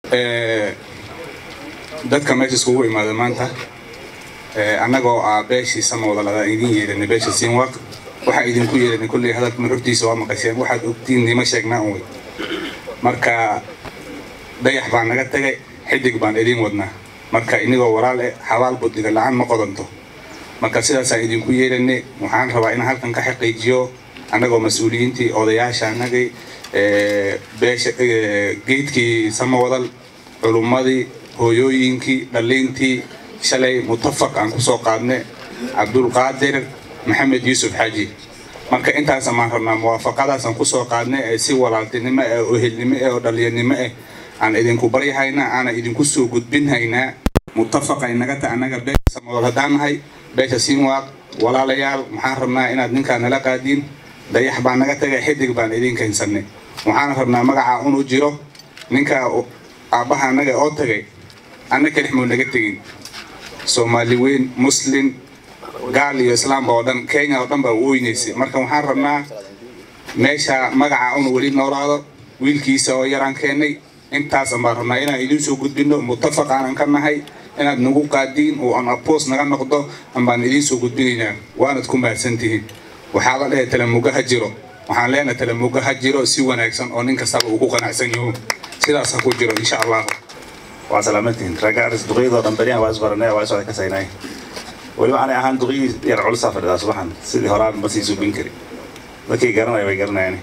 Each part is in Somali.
dadka meesha iskugu imaada maanta annagoo ah beeshii samooda ladaa idin yeeranay beesha siinwaaq waxaa idinku yeeranay kulley hadalka nuxurtiisa waa maqasheen waxaad ogtiin nima sheegnaa un wey marka dayax baan naga tagay xidig baan idin wadnaa marka inigoo walaal eh xabaal buddiga la-aan ma qodanto marka sidaasaan idinku yeeranay waxaan rabaa inaan halkan ka xaqiijiyo annagoo mas-uuliyiintii odayaasha annagii beesha geedkii samawadal culummadii hooyooyinkii dhalliintii shalay mutafaq aan kusoo qaadnay cabdulqaadir maxamed yuusuf xaaji marka intaas maan rabnaa muwaafaqadaasaan kusoo qaadnay ee si walaaltinimo eh oo helnimo eh oo dhallinyarnimo eh aan idinku baryahaynaa aana idinku soo gudbinhaynaa mutafaqay naga ta annaga beesha samawadal haddaan nahay beesha siinwaaq walaalayaal maxaan rabnaa inaad ninkaa nala qaadiin dayax baan naga tagay xidig baan idin keensanay waxaana rabnaa magacaa unu jiro ninkaa aabbaha annaga oo tagay anna kalix muu naga tegin soomaali weyn muslin gaal iyo islaamba oo dhan kenya oo dhan baa u weynaysay marka waxaan rabnaa meesha magacaa unu weli noolaado wiilkiisa oo yaraan keennay intaasaan baan rabnaa inaan idin soo gudbino mutafaq aanan ka nahay inaad nagu qaadiin oo aan apoos naga noqdo ambaan idiin soo gudbinaynaa waanad ku mahadsantihiin waxaa la dhahay talamuga ha jiro waxaan leenahay talamuga ha jiro si wanaagsan oo nin kastaba ugu qanacsan yaho sidaas ha ku jiro insha allah waa salaamantihiin ragga aris duqyadoo dhan beriyahan waa isbaranay waa iswada ka saynay weliba anay ahaan duqyii yar culusaa fadhidaa subaxan sidii horaan ma sii suubin kari dadkii garanaya way garanayaan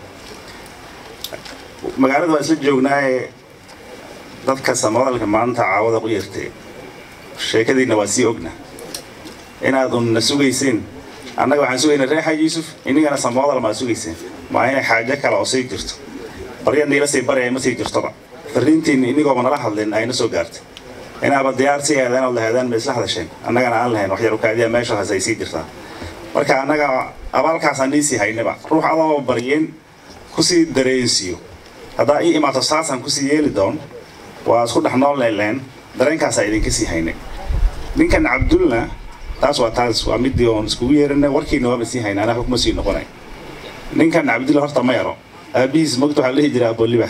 magaalada waa isla joognaaye dadka samadalka maanta caawada u yeertay sheekadiina waa sii ogna inaadun na sugayseen annaga waxaan sugaynaa reer xaaji yuusuf inigana samoodal maa sugayseen maa inay xaajo kale oo sii jirto barya niila sii baraya ma sii jirtoba fariintiina inigooba nala hadlin ayna soo gaartay inaaba diyaar sii aadaan oo lahaadaan ma isla hadasheen annagana aan lahayn wax yar ukaadiya meeshaas ay sii jirtaa marka annaga abaalkaasaan niisii haynaba ruux adoo baryeen kusii dareensiiyo haddaa ii imaato saasaan kusii yeeli doon waa isku dhex nool leeleen dareenkaasaa idinka sii haynay ninkan cabdulna taas waa taas waa midii oon iskugu yeeranay warkiina waaba sii haynay anaa xukma sii noqonay ninkan cabdulla horta ma yaro aabihiis mogta waxaa la dhihi jiray abolibax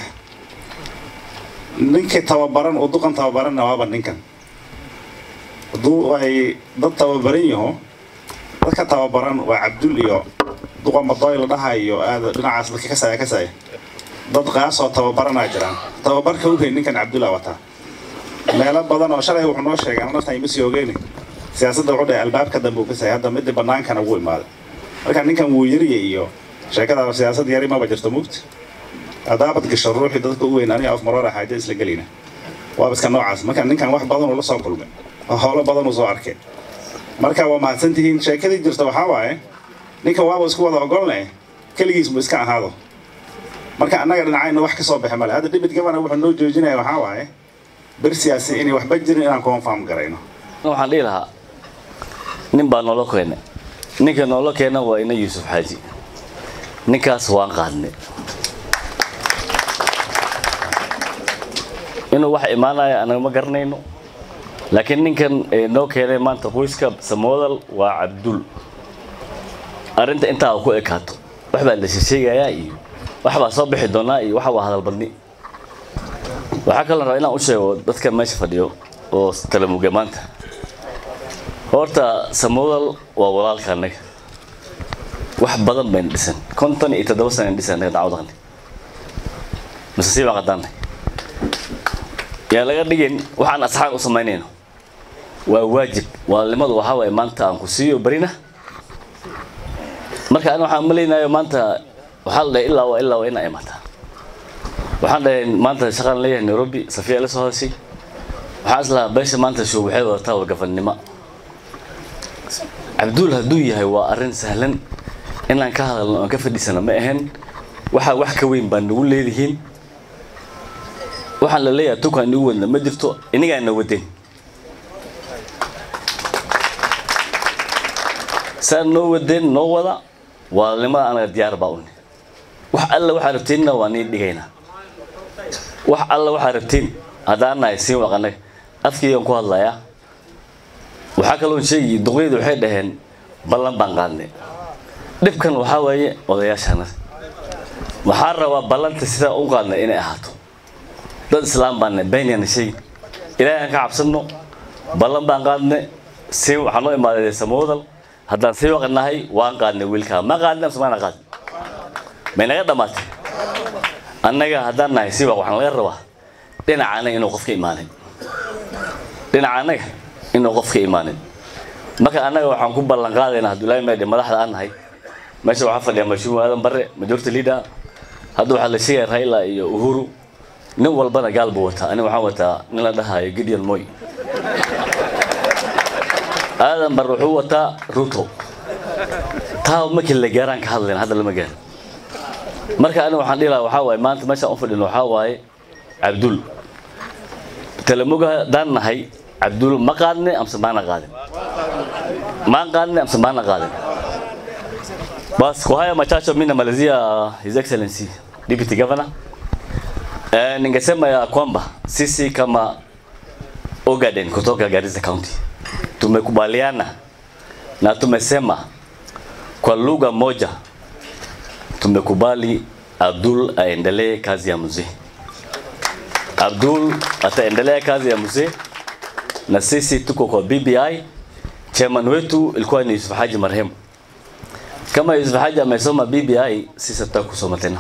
ninkii tababaran oo duqan tababaranna waaba ninkan hadduu ay dad tababaran yaho dadka tababaran waa cabdul iyo duqa madoy la dhaha iyo aada dhinacaas dadka kasaya kasaya dad qaasoo tababaranaa jiraan tababarka u hay ninkan cabdulla wataa meelo badan oo shalay wuxuu noo sheegay naftan ima sii ogeeni siyaasadda wuxuu dhahay albaabka dambe uu kasaya hadda midii bannaankana ugu imaaday marka ninkan wuu yarya iyo sheekada siyaasad yari maba jirto mugta haddaabad gasho ruuxii dadka u weyn aniga af maroora xaajo isla gelina waaba iska noocaas marka ninkan wax badan uu la soo kulmay oo howlo badan uu soo arkay marka waa mahadsantihiin sheekadii jirta waxaa waaye ninkan waaba isku wada ogolne keligiis mu iska ahaado marka annaga dhinacayna wax ka soo baxa male hadda dhibid gabana wuxuu noo joojinaya waxaa waaye bersiyaasi inay waxba jirin inaan confirm garayno waxaan dhihi lahaa nin baa noola keenay ninka noola keena waa ina yuusuf xaaji ninkaas waan qaadnay inuu wax imaanaya anaga ma garanayno laakiin ninkan noo keenay maanta qoyska samoodal waa cabdul arrinta intaa ku ekaato wax baa la sheegayaa iyo wax baa soo bixi doonaa iyo waxa waa hadalbadni waxaa kaloo rabaa inaan u sheego dadka meesha fadhiyo oo talamuge maanta horta samoodal waa walaalka annaga wax badan bayna dhisan konton iyo toddoba sana dhisan annaga dacwadaqni mise sii baan qadaanay yaa laga dhigin waxaan asxaan u samaynayno waa waajib walaalnimadu waxaa waaye maanta aan ku siiyo barina marka ani waxaan malaynayo maanta waxaa la dhahay ilaa waa ilaa waa inaa imaataa waxaan dhahay maanta shaqaan leeyahay nairobi safiya la soo hadashay waxaan islahaa beesha maanta show waxay wadataa wargafannimo cabduul hadduu yahay waa arrin sahlan inaan ka hadalno aan ka fadhiisano ma ahayn waxaa wax ka weyn baa nagu leedihiin waxaan la leeyahay tukaan igu wadna ma jirto inigaana wadeen saa noo wadeen noo wada walaalnimada anaga diyaar baa uni wax alla waxaa rabteenna waa nii dhigaynaa wax alla waxaa rabteen haddaan nahay siin waq annaga afkaygaan ku hadlayaa waxaa kaloon sheegi duqyadu waxay dhaheen ballan baan qaadnay dhibkan waxaa waaye odayaashana waxaa rabaa ballanta sidaa u qaadnay inay ahaato dad islaam baan beenyana shay ilaahay aan ka cabsano ballan baan qaadne si waxaa noo imaaday samoodal haddaan sii waqanahay waan qaadnay wiilkaa ma qaadne amse maana qaadin may naga dhammaatay annaga haddaan nahay si waq waxaan laga rabaa dhinaca anaga inuu qofka imaanin dhinaca annaga inuu qofka imaanin marka annaga waxaan ku ballan qaadaynaa hadduu ilaahay meedhe madaxda aan nahay meesha waxaa fadhiya mashuum aadan bare majority leader hadda waxaa la sheegaya raila iyo uhuru nin walbana gaal buu wataa aniga waxaan wataa nin la dhahayo gideon moy aadan bar wuxuu wataa ruto taa markii la gaaraan ka hadlayna hadda lama gaaro marka aniga waxaan dhihi lahaa waxaa waaye maanta meeshaan u fadhino waxaa waaye cabdul talamoga haddaan nahay cabdul ma qaadne amse maana qaadin maan qaadne amse maana qaadin bas kwa haya machache mimi namalizia his excellency deputy governor eh, ningesema ya kwamba sisi kama Ogaden kutoka Garissa County tumekubaliana na tumesema kwa lugha moja tumekubali Abdul aendelee kazi ya mzee. Abdul ataendelea kazi ya mzee na sisi tuko kwa BBI. Chairman wetu ilikuwa ni Yusuf Haji marehemu. Kama Yusuf Haji amesoma BBI, sisi tutaka kusoma tena.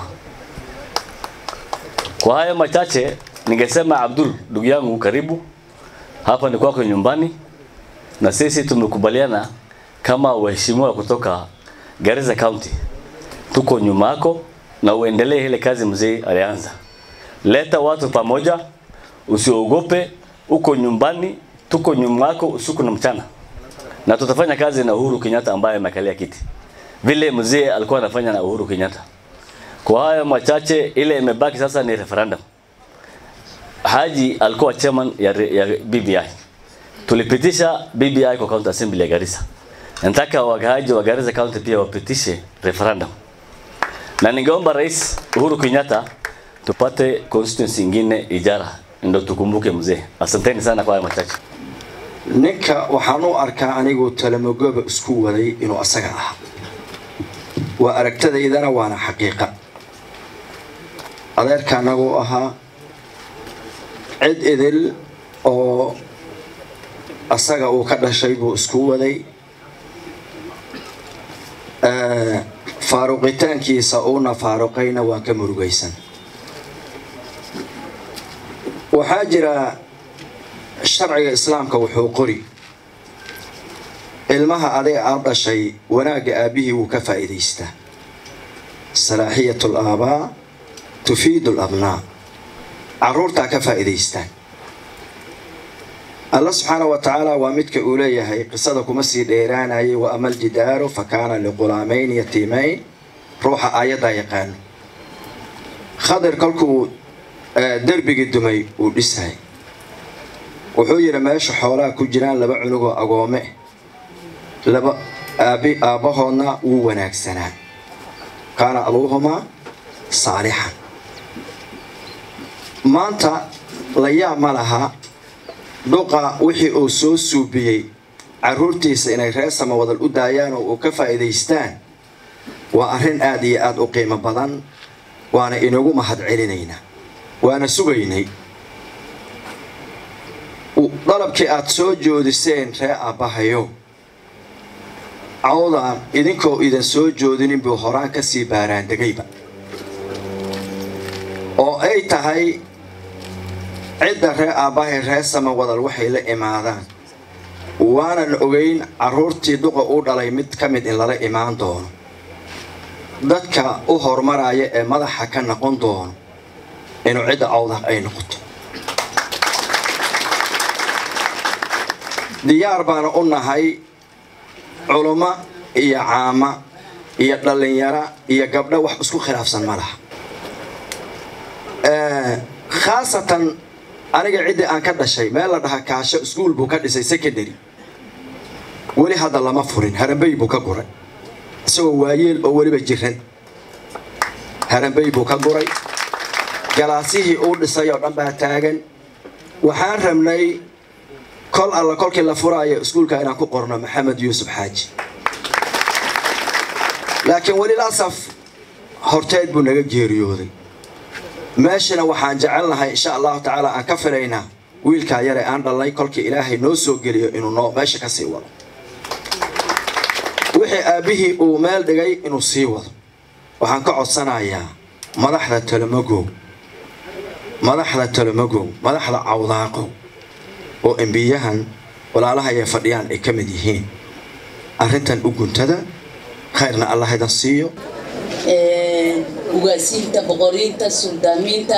Kwa haya machache ningesema Abdul, ndugu yangu, karibu hapa ni kwako nyumbani, na sisi tumekubaliana kama waheshimiwa kutoka Garissa County, tuko nyuma yako na uendelee ile kazi mzee alianza. Leta watu pamoja, usiogope, uko nyumbani, tuko nyuma yako usiku na mchana, na tutafanya kazi na Uhuru Kenyatta ambaye amekalia kiti vile mzee alikuwa anafanya na Uhuru Kenyatta. Kwa haya machache, ile imebaki sasa ni referendum. Haji alikuwa chairman ya, ya BBI. Tulipitisha BBI kwa county assembly ya Garissa. Nataka wakaaji wa Garissa county pia wapitishe referendum, na ningeomba Rais Uhuru Kenyatta tupate constituency ingine Ijara, ndio tukumbuke mzee. Asanteni sana kwa haya machache. ninka waxaan u arkaa anigu talamogoba isku waday inuu asaga ahaa waa aragtadaydana waana xaqiiqa adeerka anaguu ahaa cid idil oo asaga uu ka dhashay buu isku waday faaruqitaankiisa uuna faaruqayna waan ka murugaysan waxaa jira sharciga islaamka wuxuu qori ilmaha aday aad dhashay wanaagga aabbihii wuu ka faa'iidaystaa salaaxiyatu alaabaa tufiidu alabnaa carruurtaa ka faa'iidaystaan alla subxaana wa tacaala waa midka uu leeyahay qisada kuma sii dheeraanayay wa ama aljidaaru fa kaana liqulaamayn yatiimayn ruuxa aayaddaa yaqaano khadir kolkuu derbigii dumay uu dhisay wuxuu yidhi meesha xoolaha ku jiraan laba cunugoo agoome laba aabi aabbahoodna wuu wanaagsanaa kaana abuuhumaa saalixan maanta la yaab ma laha dhuqa wixii uu soo suubiyey carruurtiisa inay reer samawadal u daayaan oo uu ka faa'iidaystaan waa arrin aad iyo aad u qiimo badan waana inagu mahad celinaynaa waana sugaynay dalabkii aad soo joodiseen ree aabbahayo cawdaan idinkoo idan soo joodinin buu horaan ka sii baaraandegayba oo ay tahay cidda ree aabbahay ree samawadal waxay la imaadaan waanan ogayn carruurtii duqa u dhalay mid ka mid in lala imaan doono dadka u horumaraya ee madaxa ka noqon doono inuu cidda cawda ay noqoto diyaar baana u nahay culummo iyo caama iyo dhallinyaro iyo gabdho wax isku khilaafsan ma laha khaasatan aniga ciddii aan ka dhashay meel la dhaha kaasho iskuol buu ka dhisay secondary weli hadda lama furin harambey buu ka guray isagoo waayeel oo weliba jiran harambey buu ka guray galaasihii uu dhisay oo dhan baa taagan waxaan rabnay kol alla kolkii la furaayo iskuulka inaan ku qorno maxamed yuusuf xaaji laakiin weli lasaf horteed buu naga geeriyooday meeshana waxaan jecelnahay insha allahu tacaala aan ka filaynaa wiilkaa yare aan dhalnay kolkii ilaahay noo soo geliyo inuu noo meesha ka sii wado wixii aabbihii uu meel dhigay inuu sii wado waxaan ka codsanayaa madaxda talomagow madaxda talomagow madaxda cawdaaqow oo embiyahan walaalaha ay fadhiyaan ay ka mid yihiin arrintan u guntada khayrna allah idan siiyo ugaasiinta boqoriinta suldaamiinta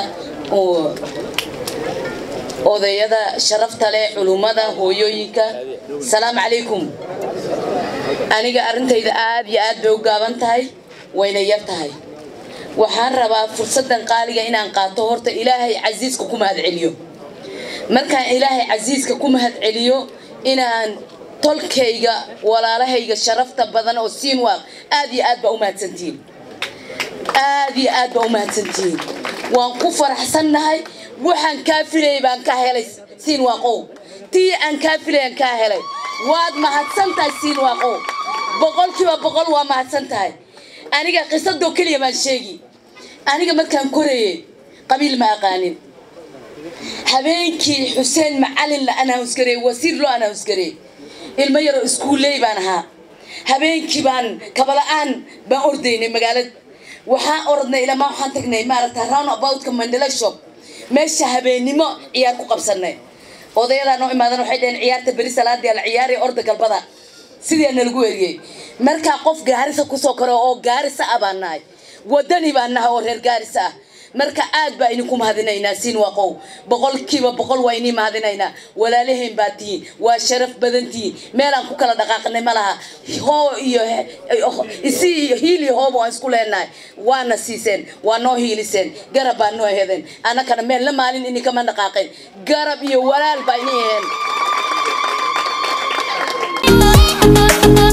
odayada sharafta leh culummada hooyooyinka salaamu calaykum aniga arrintayda aad iyo aad bay u gaaban tahay wayna yar tahay waxaan rabaa fursaddan qaaliga inaan qaato horta ilaahay casiiska ku mahad celiyo markaan ilaahay casiiska ku mahad celiyo inaan tolkayga walaalahayga sharafta badan oo siin waaq aad iyo aad baa u mahadsantihiin aad iyo aad baa u mahadsantihiin waan ku faraxsannahay waxaan kaa filayay baan ka helay siin waaqow tii aan kaa filayaan kaa helay waad mahadsan tahay siin waaqow boqolkiiba boqol waa mahadsan tahay aniga qisadoo keliya baan sheegi aniga markaan korayey qabiil ma aqaanin habeenkii xuseen macalin la anaawsgareey wasiir loo anaawsgareey ilmo yaroo iskuulley baan ahaa habeenkii baan kabala'aan baan ordaynay magaalada waxaan orodnay ilamaa waxaan tagnay maaragta round aboutka mandela shop meesha habeennimo ciyaar ku qabsanay odayadaa noo imaadan waxay dhaheen ciyaarta beri salaadii la ciyaaraya orda galbada sidii nalagu eriyey markaa qof gaarisa kusoo karo oo gaarisa ah baan nahay wadani baan nahay oo reer gaarisa ah marka aad baa idinku mahadinaynaa siin waaqow boqolkiiba boqol waa inii mahadinaynaa walaalaheen baa tihiin waa sharaf badan tihiin meelaan ku kala dhaqaaqnay ma laha hoo iyo isi iyo hiil iyo hooba waan isku leenahay waana siiseen waa noo hiiliseen garab baa noo hedeen annakana meel la maalin ini kama dhaqaaqeen garab iyo walaal baa ini aheen